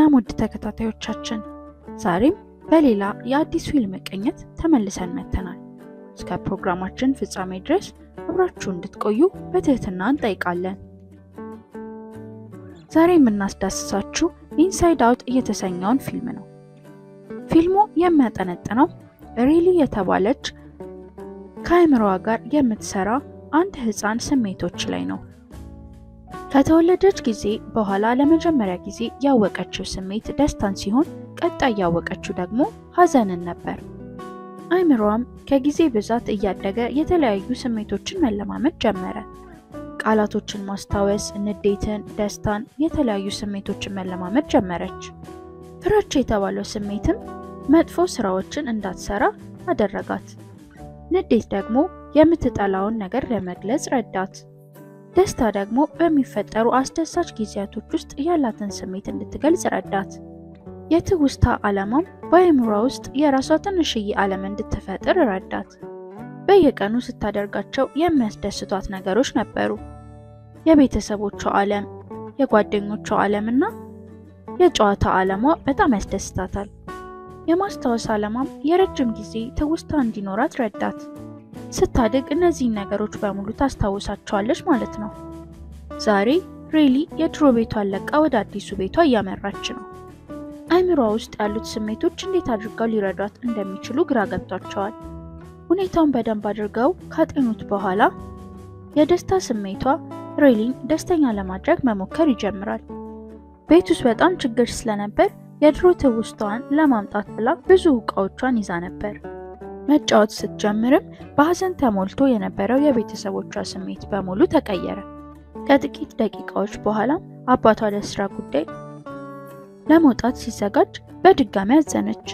ሰላም ውድ ተከታታዮቻችን፣ ዛሬም በሌላ የአዲስ ፊልም ቅኝት ተመልሰን መጥተናል። እስከ ፕሮግራማችን ፍጻሜ ድረስ አብራችሁ እንድትቆዩ በትህትና እንጠይቃለን። ዛሬ የምናስዳስሳችሁ ኢንሳይድ አውት እየተሰኘውን ፊልም ነው። ፊልሙ የሚያጠነጥነው ሪሊ የተባለች ከአእምሮዋ ጋር የምትሰራ አንድ ህፃን ስሜቶች ላይ ነው። ከተወለደች ጊዜ በኋላ ለመጀመሪያ ጊዜ ያወቀችው ስሜት ደስታን ሲሆን ቀጣይ ያወቀችው ደግሞ ሀዘንን ነበር። አእምሮዋም ከጊዜ ብዛት እያደገ የተለያዩ ስሜቶችን መለማመድ ጀመረ። ቃላቶችን ማስታወስ፣ ንዴትን፣ ደስታን፣ የተለያዩ ስሜቶችን መለማመድ ጀመረች። ፍራቻ የተባለው ስሜትም መጥፎ ስራዎችን እንዳትሰራ አደረጋት። ንዴት ደግሞ የምትጠላውን ነገር ለመግለጽ ረዳት። ደስታ ደግሞ በሚፈጠሩ አስደሳች ጊዜያቶች ውስጥ ያላትን ስሜት እንድትገልጽ ረዳት። የትውስታ ዓላማም በአእምሯ ውስጥ የራሷ ትንሽዬ ዓለም እንድትፈጥር ረዳት። በየቀኑ ስታደርጋቸው የሚያስደስቷት ነገሮች ነበሩ። የቤተሰቦቿ ዓለም፣ የጓደኞቿ ዓለም እና የጨዋታ ዓለሟ በጣም ያስደስታታል። የማስታወስ ዓላማም የረጅም ጊዜ ትውስታ እንዲኖራት ረዳት። ስታድግ እነዚህን ነገሮች በሙሉ ታስታውሳቸዋለች ማለት ነው። ዛሬ ሬሊ የድሮ ቤቷን ለቃ ወደ አዲሱ ቤቷ እያመራች ነው። አእምሯ ውስጥ ያሉት ስሜቶች እንዴት አድርገው ሊረዷት እንደሚችሉ ግራ ገብቷቸዋል። ሁኔታውን በደንብ አድርገው ካጤኑት በኋላ የደስታ ስሜቷ ሬሊን ደስተኛ ለማድረግ መሞከር ይጀምራል። ቤት ውስጥ በጣም ችግር ስለነበር የድሮ ትውስታዋን ለማምጣት ብላ ብዙ እቃዎቿን ይዛ ነበር። መጫወት ስትጀምርም በሀዘን ተሞልቶ የነበረው የቤተሰቦቿ ስሜት በሙሉ ተቀየረ። ከጥቂት ደቂቃዎች በኋላም አባቷ ለስራ ጉዳይ ለመውጣት ሲዘጋጅ በድጋሚ አዘነች።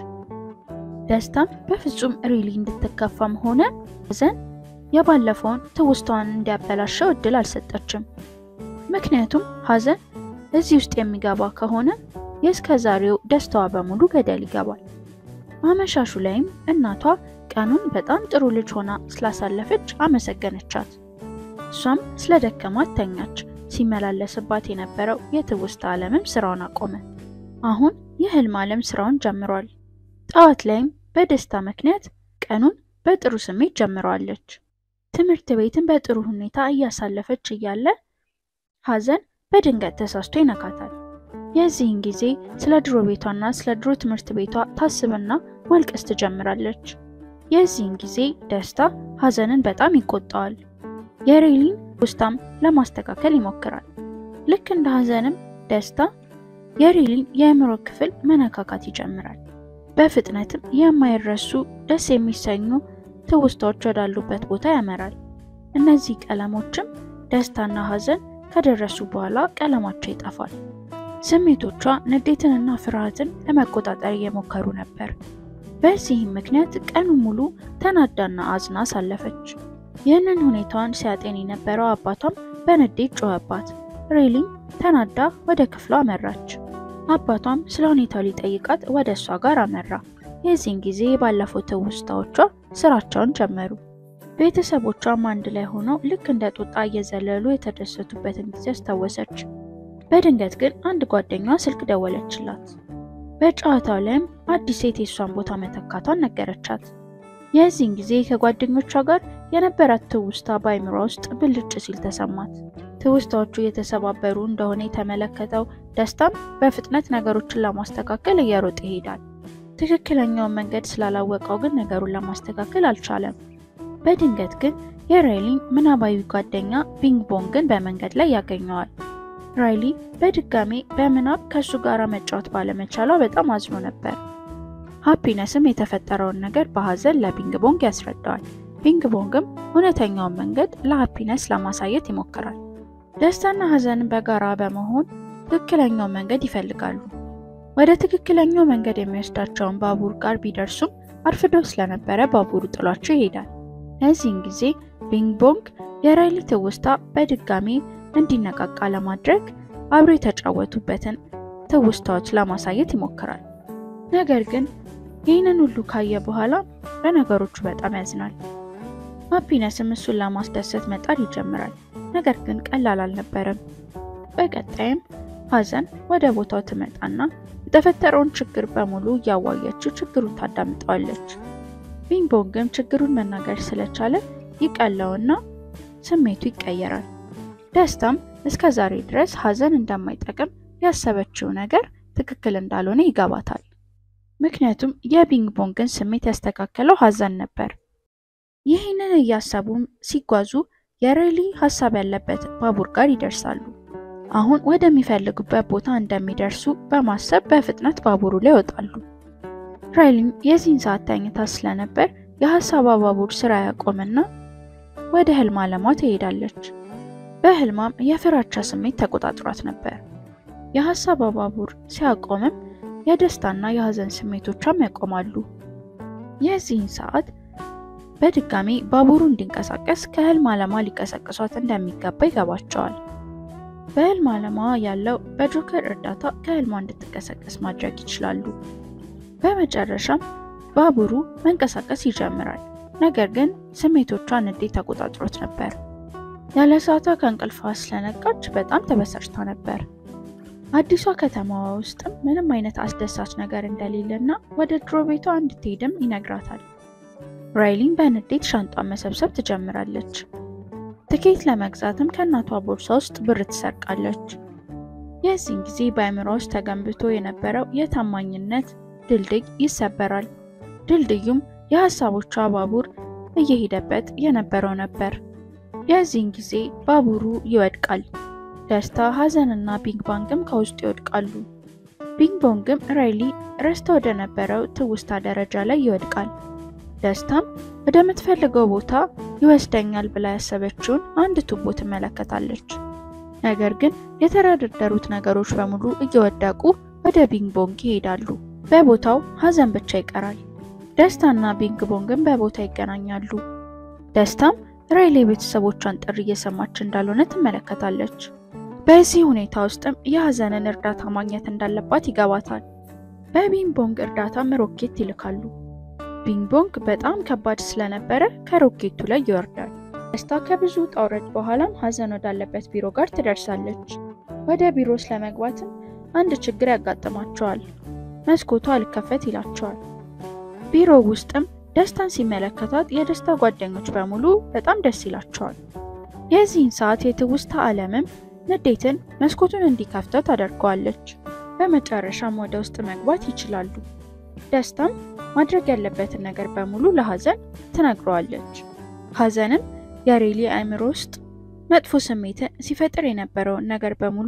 ደስታም በፍጹም ሪሊ እንድትከፋም ሆነ ሀዘን የባለፈውን ትውስታዋን እንዲያበላሸው እድል አልሰጠችም። ምክንያቱም ሀዘን እዚህ ውስጥ የሚገባ ከሆነ የእስከ ዛሬው ደስታዋ በሙሉ ገደል ይገባል። አመሻሹ ላይም እናቷ ቀኑን በጣም ጥሩ ልጅ ሆና ስላሳለፈች አመሰገነቻት። እሷም ስለ ደከማት ተኛች። ሲመላለስባት የነበረው የትውስታ ዓለምም ስራውን አቆመ። አሁን የህልም ዓለም ስራውን ጀምሯል። ጠዋት ላይም በደስታ ምክንያት ቀኑን በጥሩ ስሜት ጀምረዋለች። ትምህርት ቤትን በጥሩ ሁኔታ እያሳለፈች እያለ ሀዘን በድንገት ተሳስቶ ይነካታል። የዚህን ጊዜ ስለ ድሮ ቤቷና ስለ ድሮ ትምህርት ቤቷ ታስብና ማልቀስ ትጀምራለች። የዚህን ጊዜ ደስታ ሀዘንን በጣም ይቆጣዋል። የሬሊን ውስጣም ለማስተካከል ይሞክራል። ልክ እንደ ሀዘንም ደስታ የሬሊን የአእምሮ ክፍል መነካካት ይጀምራል። በፍጥነትም የማይረሱ ደስ የሚሰኙ ትውስታዎች ወዳሉበት ቦታ ያመራል። እነዚህ ቀለሞችም ደስታና ሀዘን ከደረሱ በኋላ ቀለማቸው ይጠፋል። ስሜቶቿ ንዴትንና ፍርሃትን ለመቆጣጠር እየሞከሩ ነበር። በዚህም ምክንያት ቀኑ ሙሉ ተናዳና አዝና አሳለፈች። ይህንን ሁኔታዋን ሲያጤን የነበረው አባቷም በንዴት ጮኸባት። ሬሊም ተናዳ ወደ ክፍሏ አመራች። አባቷም ስለ ሁኔታው ሊጠይቃት ወደ እሷ ጋር አመራ። የዚህን ጊዜ ባለፈው ትውስታዎቿ ስራቸውን ጀመሩ። ቤተሰቦቿም አንድ ላይ ሆነው ልክ እንደ ጦጣ እየዘለሉ የተደሰቱበትን ጊዜ አስታወሰች። በድንገት ግን አንድ ጓደኛዋ ስልክ ደወለችላት። በጨዋታው ላይም አዲስ ሴት የሷን ቦታ መተካቷን ነገረቻት። የዚህን ጊዜ ከጓደኞቿ ጋር የነበራት ትውስታ በአይምሯ ውስጥ ብልጭ ሲል ተሰማት። ትውስታዎቹ የተሰባበሩ እንደሆነ የተመለከተው ደስታም በፍጥነት ነገሮችን ለማስተካከል እየሮጠ ይሄዳል። ትክክለኛውን መንገድ ስላላወቀው ግን ነገሩን ለማስተካከል አልቻለም። በድንገት ግን የራይሊን ምናባዊ ጓደኛ ቢንግ ቦንግን በመንገድ ላይ ያገኘዋል። ራይሊ በድጋሜ በምናብ ከእሱ ጋር መጫወት ባለመቻሏ በጣም አዝኖ ነበር። ሃፒነስም የተፈጠረውን ነገር በሀዘን ለቢንግ ቦንግ ያስረዳዋል። ቢንግ ቦንግም እውነተኛውን መንገድ ለሃፒነስ ለማሳየት ይሞክራል። ደስታና ሀዘንን በጋራ በመሆን ትክክለኛውን መንገድ ይፈልጋሉ። ወደ ትክክለኛው መንገድ የሚወስዳቸውን ባቡር ጋር ቢደርሱም አርፍዶ ስለነበረ ባቡሩ ጥሏቸው ይሄዳል። ለዚህን ጊዜ ቢንግ ቦንግ የራይሊ ትውስታ በድጋሚ እንዲነቃቃ ለማድረግ አብሮ የተጫወቱበትን ትውስታዎች ለማሳየት ይሞክራል። ነገር ግን ይህንን ሁሉ ካየ በኋላ በነገሮቹ በጣም ያዝናል። ሃፒነስም እሱን ለማስደሰት መጣር ይጀምራል። ነገር ግን ቀላል አልነበረም። በቀጣይም ሀዘን ወደ ቦታው ትመጣና የተፈጠረውን ችግር በሙሉ እያዋየችው ችግሩን ታዳምጠዋለች። ቢንግቦንግም ችግሩን መናገር ስለቻለ ይቀለውና ስሜቱ ይቀየራል። ደስታም እስከ ዛሬ ድረስ ሀዘን እንደማይጠቅም ያሰበችው ነገር ትክክል እንዳልሆነ ይገባታል። ምክንያቱም የቢንግቦንግን ስሜት ያስተካከለው ሀዘን ነበር። ይህንን እያሰቡም ሲጓዙ የሬሊ ሀሳብ ያለበት ባቡር ጋር ይደርሳሉ። አሁን ወደሚፈልጉበት ቦታ እንደሚደርሱ በማሰብ በፍጥነት ባቡሩ ላይ ይወጣሉ። ራይሊም የዚህን ሰዓት ተኝታ ስለነበር የሀሳቧ ባቡር ስራ ያቆምና ወደ ህልም አለሟ ትሄዳለች። በህልሟም የፍራቻ ስሜት ተቆጣጥሯት ነበር። የሀሳቧ ባቡር ሲያቆምም የደስታና የሀዘን ስሜቶቿም ያቆማሉ። የዚህን ሰዓት በድጋሚ ባቡሩ እንዲንቀሳቀስ ከህልም አለሟ ሊቀሰቅሷት እንደሚገባ ይገባቸዋል። በህልም አለሟ ያለው በጆከር እርዳታ ከህልሟ እንድትቀሰቀስ ማድረግ ይችላሉ። በመጨረሻም ባቡሩ መንቀሳቀስ ይጀምራል። ነገር ግን ስሜቶቿን እንዴት ተቆጣጥሮት ነበር። ያለ ሰዓቷ ከእንቅልፏ ስለነቃች በጣም ተበሳጭታ ነበር። አዲሷ ከተማዋ ውስጥም ምንም አይነት አስደሳች ነገር እንደሌለና ወደ ድሮ ቤቷ እንድትሄድም ይነግራታል። ራይሊን በንዴት ሻንጧን መሰብሰብ ትጀምራለች። ትኬት ለመግዛትም ከእናቷ ቦርሳ ውስጥ ብር ትሰርቃለች። የዚህን ጊዜ በአእምሯ ውስጥ ተገንብቶ የነበረው የታማኝነት ድልድይ ይሰበራል። ድልድዩም የሀሳቦቿ ባቡር እየሄደበት የነበረው ነበር። የዚህን ጊዜ ባቡሩ ይወድቃል። ደስታ፣ ሀዘንና ቢንግቦንግም ከውስጡ ይወድቃሉ። ቢንግቦንግም ራይሊ ረስታ ወደ ነበረው ትውስታ ደረጃ ላይ ይወድቃል። ደስታም ወደምትፈልገው ቦታ ይወስደኛል ብላ ያሰበችውን አንድ ቱቦ ትመለከታለች። ነገር ግን የተደረደሩት ነገሮች በሙሉ እየወደቁ ወደ ቢንግቦንግ ይሄዳሉ። በቦታው ሀዘን ብቻ ይቀራል። ደስታና ቢንግቦንግም በቦታ ይገናኛሉ። ደስታም ራይሊ ቤተሰቦቿን ጥሪ እየሰማች እንዳልሆነ ትመለከታለች። በዚህ ሁኔታ ውስጥም የሀዘንን እርዳታ ማግኘት እንዳለባት ይገባታል። በቢንግቦንግ እርዳታም ሮኬት ይልካሉ። ቢንግቦንግ በጣም ከባድ ስለነበረ ከሮኬቱ ላይ ይወርዳል። ደስታ ከብዙ ውጣ ውረድ በኋላም ሀዘን ወዳለበት ቢሮ ጋር ትደርሳለች። ወደ ቢሮ ስለመግባትም አንድ ችግር ያጋጥማቸዋል። መስኮቱ አልከፈት ይላቸዋል። ቢሮ ውስጥም ደስታን ሲመለከታት የደስታ ጓደኞች በሙሉ በጣም ደስ ይላቸዋል። የዚህን ሰዓት የትውስታ ዓለምም ንዴትን መስኮቱን እንዲከፍተው ታደርገዋለች። በመጨረሻም ወደ ውስጥ መግባት ይችላሉ። ደስታም ማድረግ ያለበትን ነገር በሙሉ ለሀዘን ትነግረዋለች። ሀዘንም የሬሊ አእምሮ ውስጥ መጥፎ ስሜትን ሲፈጥር የነበረውን ነገር በሙሉ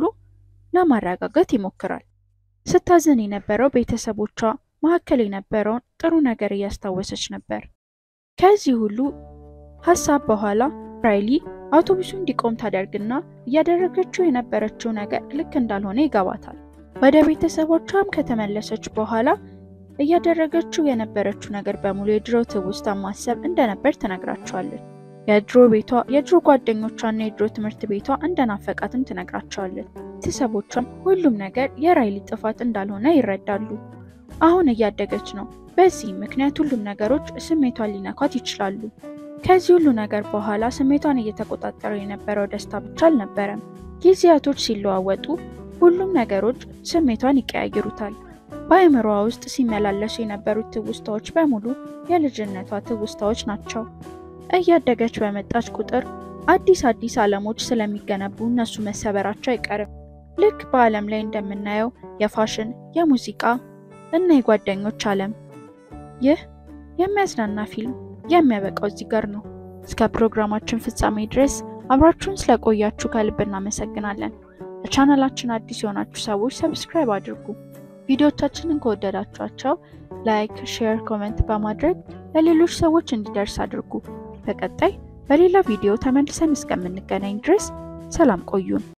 ለማረጋጋት ይሞክራል። ስታዝን የነበረው ቤተሰቦቿ መካከል የነበረውን ጥሩ ነገር እያስታወሰች ነበር። ከዚህ ሁሉ ሀሳብ በኋላ ራይሊ አውቶቡሱ እንዲቆም ታደርግና እያደረገችው የነበረችው ነገር ልክ እንዳልሆነ ይገባታል። ወደ ቤተሰቦቿም ከተመለሰች በኋላ እያደረገችው የነበረችው ነገር በሙሉ የድሮ ትውስታ ማሰብ እንደነበር ትነግራቸዋለች። የድሮ ቤቷ፣ የድሮ ጓደኞቿና የድሮ ትምህርት ቤቷ እንደናፈቃትም ትነግራቸዋለች። ቤተሰቦቿም ሁሉም ነገር የራይሊ ጥፋት እንዳልሆነ ይረዳሉ። አሁን እያደገች ነው። በዚህም ምክንያት ሁሉም ነገሮች ስሜቷን ሊነኳት ይችላሉ። ከዚህ ሁሉ ነገር በኋላ ስሜቷን እየተቆጣጠረው የነበረው ደስታ ብቻ አልነበረም። ጊዜያቶች ሲለዋወጡ ሁሉም ነገሮች ስሜቷን ይቀያይሩታል። በአእምሮዋ ውስጥ ሲመላለሱ የነበሩት ትውስታዎች በሙሉ የልጅነቷ ትውስታዎች ናቸው። እያደገች በመጣች ቁጥር አዲስ አዲስ ዓለሞች ስለሚገነቡ እነሱ መሰበራቸው አይቀርም። ልክ በዓለም ላይ እንደምናየው የፋሽን፣ የሙዚቃ እና የጓደኞች ዓለም። ይህ የሚያዝናና ፊልም የሚያበቃው እዚህ ጋር ነው። እስከ ፕሮግራማችን ፍጻሜ ድረስ አብራችሁን ስለቆያችሁ ከልብ እናመሰግናለን። ለቻናላችን አዲስ የሆናችሁ ሰዎች ሰብስክራይብ አድርጉ። ቪዲዮቻችንን ከወደዳችኋቸው ላይክ፣ ሼር፣ ኮሜንት በማድረግ ለሌሎች ሰዎች እንዲደርስ አድርጉ። በቀጣይ በሌላ ቪዲዮ ተመልሰን እስከምንገናኝ ድረስ ሰላም ቆዩን።